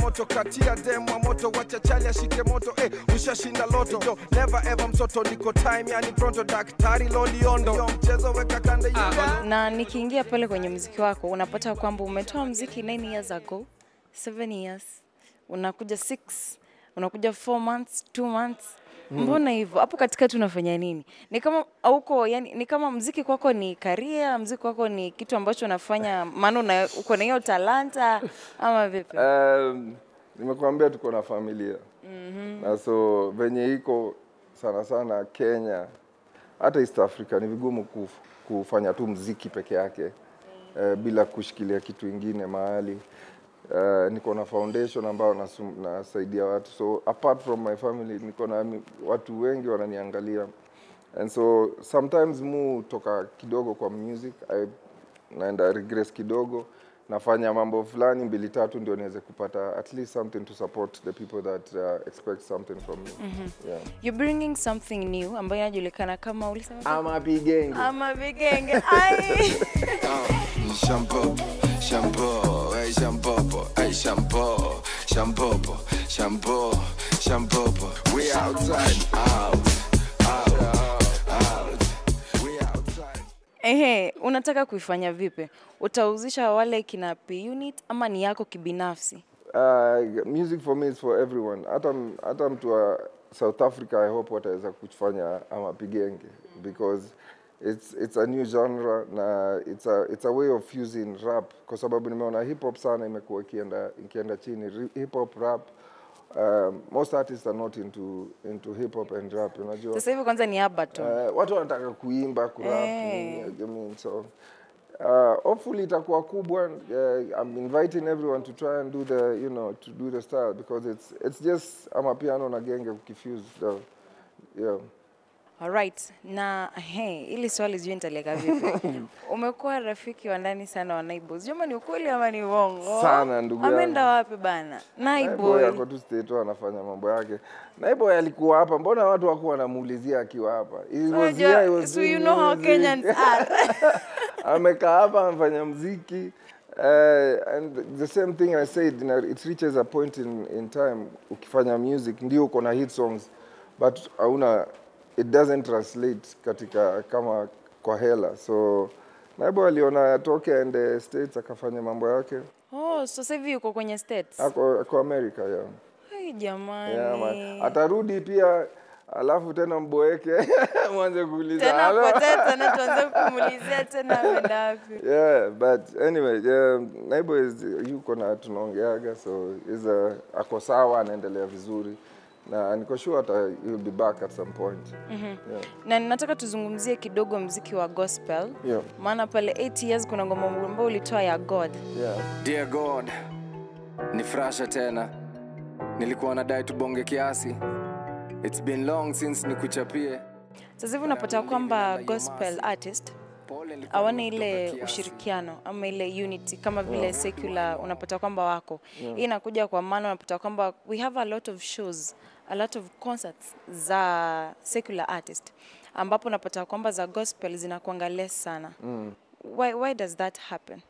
moto katia demwa moto wacha chali ashike moto eh, ushashinda loto yo never ever msoto niko time yani pronto daktari loliondo yo mchezo weka kande yuda na nikiingia pale kwenye mziki wako unapata kwamba umetoa mziki 9 years ago 7 years unakuja 6 unakuja 4 months 2 months mbona hivyo hapo katikati unafanya nini ni kama auko yani ni kama mziki kwako ni karia mziki kwako ni kitu ambacho unafanya maana una- uko na hiyo talanta ama vipi Um, nimekuambia tuko na familia mm-hmm. na so venye iko sana sana Kenya hata East Africa ni vigumu kuf, kufanya tu mziki peke yake uh, bila kushikilia kitu ingine mahali uh, niko na foundation ambayo nasum- nasaidia watu so apart from my family niko na mi- watu wengi wananiangalia and so sometimes mu toka kidogo kwa music I, naenda regress kidogo nafanya mambo fulani mbili tatu ndio niweze kupata at least something to support the people that uh, expect something from me yeah. you're bringing something new ambayo inajulikana kama ulisema ama bigenge ama vigenge ai Shampoo, shampoo, hey shampoo, hey shampoo, shampoo, shampoo, shampoo. We outside, out, out, out. We outside. Ehe, unataka kuifanya vipi? Utauzisha wale kina P unit ama ni yako kibinafsi? Uh, music for me is for everyone. Hata m- hata mtu wa South Africa I hope wataweza kufanya ama pigenge because it's it's a new genre na it's a it's a way of fusing rap kwa sababu nimeona hip hop sana imekuwa ikienda ikienda chini Ri- hip hop rap um, most artists are not into into hip hop and rap unajua Sasa hivi kwanza ni Abaton. Uh, watu wanataka kuimba kurap Eh. nini, I mean, so uh, hopefully itakuwa kubwa uh, I'm inviting everyone to try and do the you know to do the style because it's it's just ama piano na genge kukifuse so yeah Alright, na he, ili swali sijui nitaliweka vipi. Umekuwa rafiki wa ndani sana wa Naiboys. Juma ni ukweli ama ni uongo? Sana, ndugu yangu. Ameenda wapi bana? Naiboy Naiboy. ako tu state tu anafanya mambo yake. Naiboy alikuwa hapa, mbona watu wakuwa wanamuulizia akiwa hapa? He was here, he Unajua, was so you doing know how music. Kenyans are. amekaa hapa amefanya mziki uh, and the same thing I said you know, it reaches a point in, in time ukifanya music ndio uko na hit songs but hauna it doesn't translate katika kama kwa hela so Naibo aliona atoke aende States akafanya mambo yake Oh, so sasa hivi yuko kwenye States. ako, ako America yeah. Hai jamani. Yeah, man. atarudi pia alafu tena mboeke mwanze kuuliza Tena "Hello?" potee tena tuanze kumuulizia tena ameenda wapi. yeah but anyway yeah, naibo is yuko na tunaongeaga so is a, ako sawa anaendelea vizuri na niko sure hata he'll be back at some point yeah. na nataka tuzungumzie kidogo mziki wa gospel Yeah. maana pale 8 years kuna ngoma ambayo ulitoa ya god Yeah. Dear God, ni frasha tena, nilikuwa nadai tubonge kiasi. It's been long since nikuchapie. sasa hivi unapata kwamba gospel artist Pole nilikuwa hawana nimetoka ile kiasi. ushirikiano ama ile unity kama vile secular unapata kwamba wako hii inakuja kwa maana unapata kwamba we have a lot of shows a lot of concerts za secular artist ambapo unapata kwamba za gospel zinakuanga less sana why, why does that happen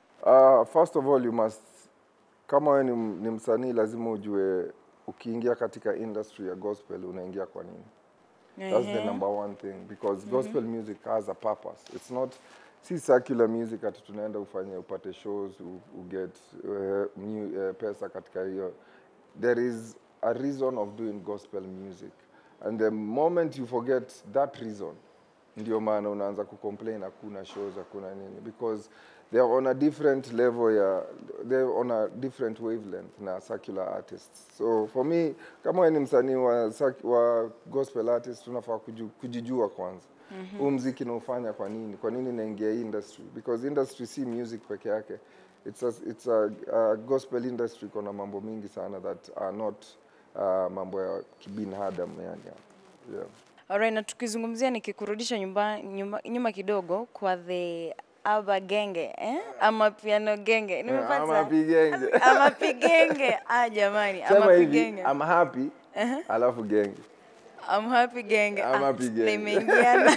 Uh, first of all you must kama wewe ni, ni msanii lazima ujue ukiingia katika industry ya gospel unaingia kwa nini That's the Ehe. number one thing because gospel music has a purpose. It's not si secular music ati tunaenda ufanye upate shows u, u get uh, new, uh, pesa katika hiyo. There is a reason of doing gospel music and the moment you forget that reason ndio maana unaanza kucomplain hakuna shows hakuna nini because they are on a different level ya they're on a different wavelength na secular artists so for me kama wewe ni msanii wa, sec- wa gospel artist unafaa kuju, kujijua kwanza mm-hmm. huu mziki naufanya kwa nini kwa nini naingia hii industry because industry si music peke yake it's a, it's a, a gospel industry kuna mambo mingi sana that are not uh, mambo ya kibinadamu yani yeah. Alright, na tukizungumzia nikikurudisha nyumba, nyuma, nyuma kidogo kwa the aba genge eh? ama piano genge nimepata ama pigenge. ama pigenge ah jamani ama sema hivi pigenge I'm happy alafu genge I'm happy genge Ama ah, pigenge. nimeingiana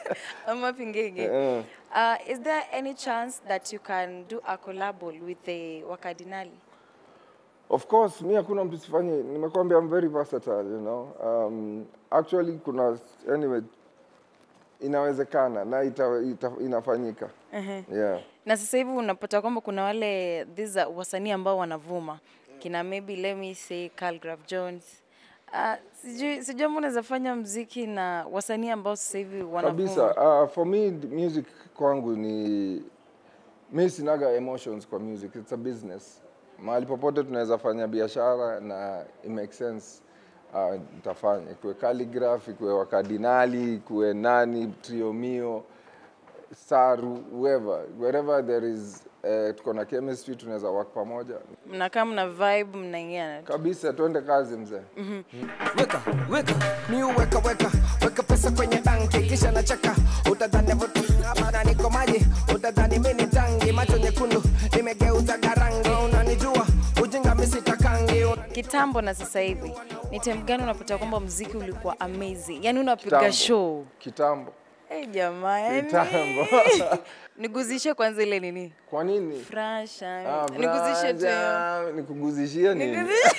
ama pigenge Eh. uh, is there any chance that you can do a collab with the wakardinali Of course, mi hakuna mtu sifanye, nimekwambia I'm very versatile, you know. Um, actually kuna anyway inawezekana na ita, ita, inafanyika. Yeah. na sasa hivi unapata kwamba kuna wale these are wasanii ambao wanavuma kina maybe let me say Calgraph Jones uh, sijui sijui ambao unaweza fanya mziki na wasanii ambao sasa hivi wanavuma Kabisa. Uh, for me the music kwangu ni mi sinaga emotions kwa music, it's a business. Mahali popote tunaweza fanya biashara na it makes sense uh, nitafanya ikuwe calligraph, ikuwe wakardinali, ikuwe nani, triomio, saru, whoever, wherever there is uh, tuko na chemistry tunaweza work pamoja mnakaa mna vibe mnaingia kabisa. Twende kazi mzee. weka weka mi weka weka weka pesa kwenye banki kisha nacheka utadhani vuta niko maji utadhani mi ni tangi macho nyekundu nimegeuza garangi unanijua ujinga mi sitakangi kitambo na sasa hivi ni time gani unapata kwamba mziki ulikuwa amazing yani unapiga Kitambo. show Kitambo. hey, jamaa yani Kitambo. niguzishe kwanza ile nini Kwa nini? frasha Ah, niguzishe tu hiyo. Braja, nikuguzishie nini? Niguzishe-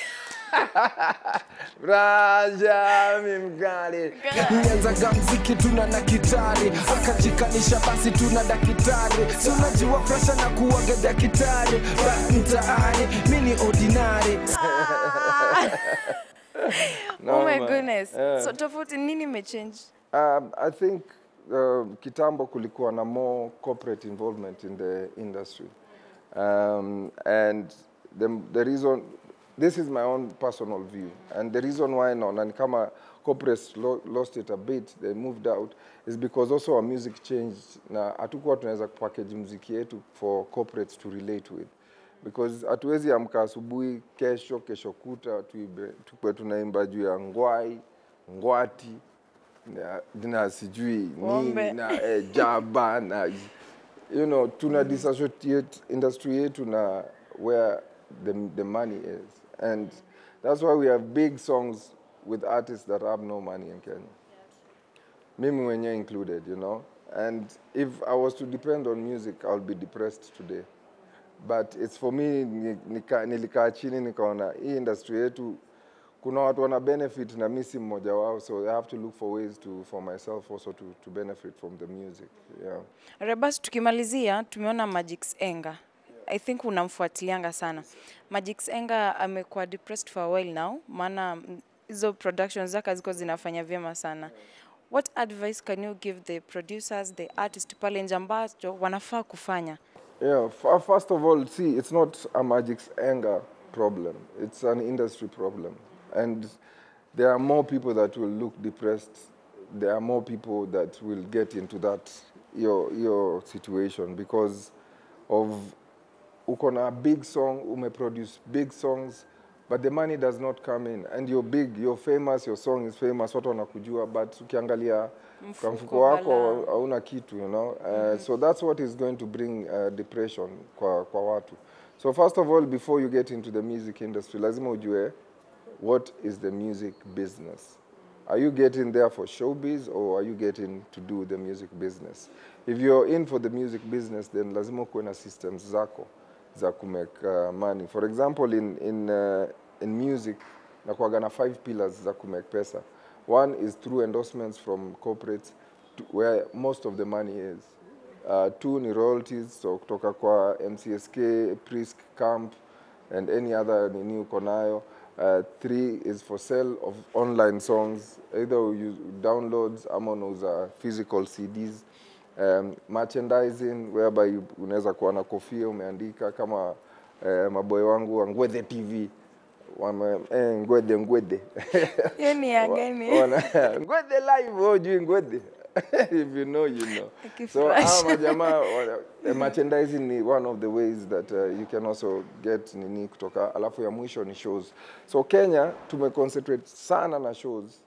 Braja, mimkali. nianzaga mziki tuna na kitari akajikanisha basi tuna dakitari si unajua presha na kuwaga dakitari ba mtaani mi ni ordinary oh my Noma. goodness Yeah. so tofauti nini imechange Um, I think uh, kitambo kulikuwa na more corporate involvement in the industry. Um, and the, the reason, this is my own personal view, and the reason why naona ni kama corporates lo, lost it a bit, they moved out, is because also our music changed na hatukuwa tunaweza package muziki yetu for corporates to relate with because hatuwezi amka asubuhi kesho kesho kuta tuibe tukwe tunaimba juu ya ngwai ngwati na, na sijui Ng'ombe. nini na eh, jaba na you know tuna disassociate industry yetu na where the, the money is and that's why we have big songs with artists that have no money in Kenya mimi mwenyewe included you know and if I was to depend on music I'll be depressed today but it's for me ni- nika, nilikaa chini nikaona hii industry yetu kuna watu wana benefit na mi si mmoja wao so I have to look for ways to for myself also to, to benefit from the music yeah. Rebas, tukimalizia tumeona Magix Enga. I think unamfuatilianga sana. Magix Enga amekuwa depressed for a while now, maana mm, hizo productions zake haziko zinafanya vyema sana. What advice can you give the producers, the artists pale nje ambacho wanafaa kufanya? Yeah, f- first of all, see, it's not a Magic's anger problem. It's an industry problem. And there are more people that will look depressed. There are more people that will get into that, your, your situation because of uko na big song, umeproduce big songs, but the money does not come in. And you're big, you're famous, your song is famous, watu wanakujua, but ukiangalia kwa mfuko wako balaa. hauna kitu you know uh, so that's what is going to bring uh, depression kwa, kwa watu so first of all before you get into the music industry lazima ujue what is the music business are you getting there for showbiz or are you getting to do the music business if you're in for the music business then lazima kuwe na systems zako za kumake uh, money for example in, in, uh, in music nakuwaga na five pillars za kumake pesa one is through endorsements from corporates to where most of the money is uh, two ni royalties so kutoka kwa mcsk prisk camp and any other nini uko nayo uh, three is for sale of online songs either you use downloads ama unauza physical cds um, merchandising whereby you- unaweza kuwa na kofia umeandika kama uh, maboy wangu wa ngwethe tv wame eh, ngwethe ngwethe Hiyo ni ya Wa- gani? wana- ngwethe live wewe hujui ngwethe if you know you know so Akifurahisha. hawa majamaa wana- eh, merchandising ni one of the ways that uh, you can also get nini kutoka alafu ya mwisho ni shows so kenya tumeconcentrate sana na shows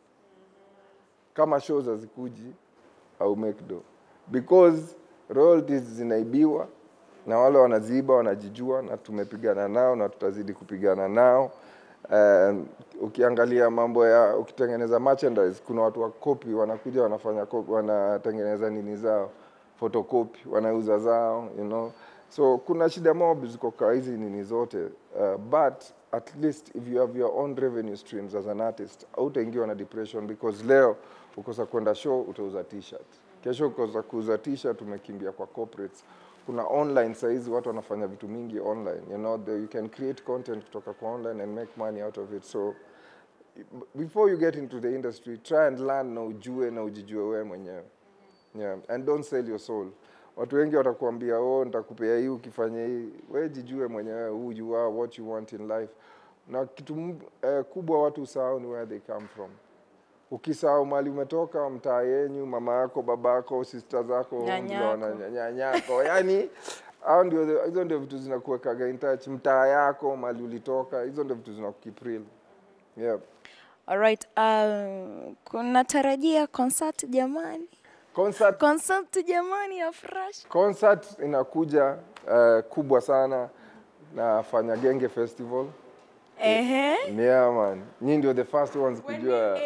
kama shows hazikuji au make do because royalties zinaibiwa na wale wanaziiba wanajijua na tumepigana nao na tutazidi kupigana nao um, ukiangalia mambo ya ukitengeneza merchandise kuna watu wa copy wanakuja wanafanya copy, wanatengeneza nini zao photocopy wanauza zao you know so kuna shida mob ziko kwa hizi nini zote uh, but at least if you have your own revenue streams as an artist hautaingiwa na depression because leo ukosa kwenda show utauza t-shirt kesho ukosa kuuza t-shirt umekimbia kwa corporates kuna online saizi watu wanafanya vitu mingi online you know the, you can create content kutoka kwa online and make money out of it so before you get into the industry try and learn na ujue na ujijue wewe mwenyewe yeah. and don't sell your soul watu wengi watakuambia oh nitakupea hii ukifanya hii we jijue mwenyewe who you are what you want in life na kitu m- eh, kubwa watu usahau ni where they come from ukisahau mali umetoka mtaa yenyu mama yako baba yako sister zako Nyanyako. ndio wana- nyanyako yani hao ndio the- hizo ndio vitu zinakuwekaga in touch mtaa yako mali ulitoka hizo ndio vitu zinakukeep real yeah. Alright, uh, kunatarajia concert jamani, concert concert jamani ya Fresh. concert inakuja uh, kubwa sana nafanya genge festival Ehe, yeah man nyii ndio the first ones kujua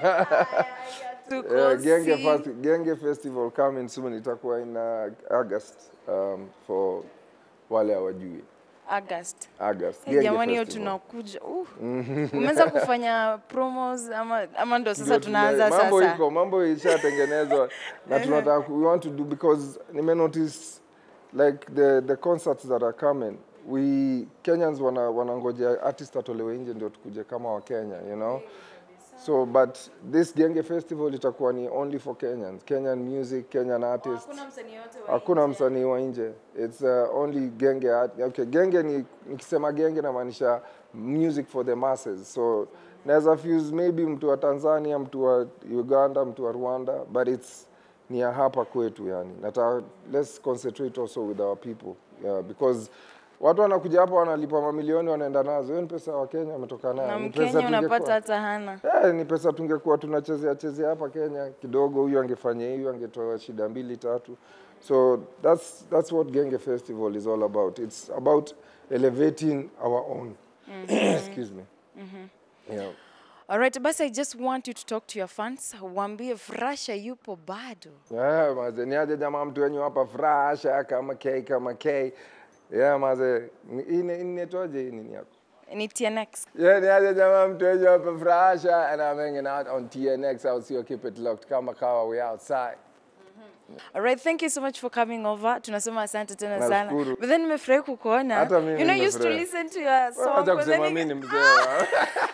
tuko Eh, genge, si- fast, genge festival coming soon itakuwa in uh, august um, for wale hawajui August. august Eh, Genge jamani hiyo Festival. tunakuja. Uh. Umeanza kufanya promos ama, ama ndo sasa Ndio tunaanza tuna- mambo sasa? iko mambo ishatengenezwa na tunataka ku- we want to do because nime notice like the the concerts that are coming we Kenyans wana wanangojea artist atolewe nje ndio tukuje kama wa Kenya you know so but this Genge festival itakuwa ni only for Kenyans Kenyan music Kenyan artists hakuna msanii wa nje it's uh, only genge art. okay genge ni nikisema genge namaanisha music for the masses so naweza fuse maybe mtu wa tanzania mtu wa uganda mtu wa rwanda but it's ni ya hapa kwetu yani nata let's concentrate also with our people yeah, because watu wanakuja hapa wanalipa mamilioni wanaenda nazo hiyo ni pesa wa kenya wametoka nayo Na Ni pesa Mkenya unapata tungekuwa- hata hana. Eh, ni pesa tungekuwa tunachezea chezea hapa Kenya kidogo, huyu angefanya hiyo, angetoa shida mbili tatu. So that's that's what Genge Festival is all about. It's about elevating our own. Excuse me. Yeah. Alright, basi I just want you to talk to your fans. Waambie Frasha yupo bado. Yeah, maze ni aje jamaa mtu wenyu hapa frasha kama K kama K. Yeah, maze ni- hii ni- hii inaitwaje hii nini yako? Ni TNX. Yeah, ni aje jamaa mtu wenyu hapa frasha and I'm hanging out on TNX. I'll see you keep it locked kama kawa we outside. Alright, thank you so much for coming over. Tunasema asante tena sana. Nashukuru. But then nimefurahi kukuona. Hata mimi You know, I used to nimefurahi. listen to your song. Acha but then kusema nika- mimi ni mzee. wa-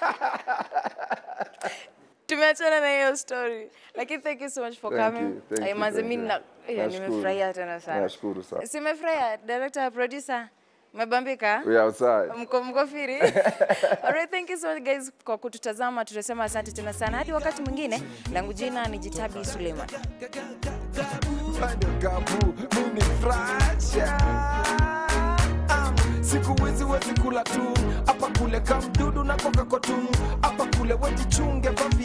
tumeachana na hiyo story lakini thank you so much for Thank coming you, thank Ay, you, manze thank mimi you. na- eh, Nashukuru. nimefurahia tena sana Nashukuru sana. simefurahia director producer umebambika We outside. mko mko firi alright thank you so much guys kwa kututazama tunasema asante tena sana hadi wakati mwingine langu jina ni jitabi suleiman Bado kabu, mimi fracha. Um, siku hizi wezi kula tu hapa kule kamdudu na koka kotu hapa kule wejichunge vavi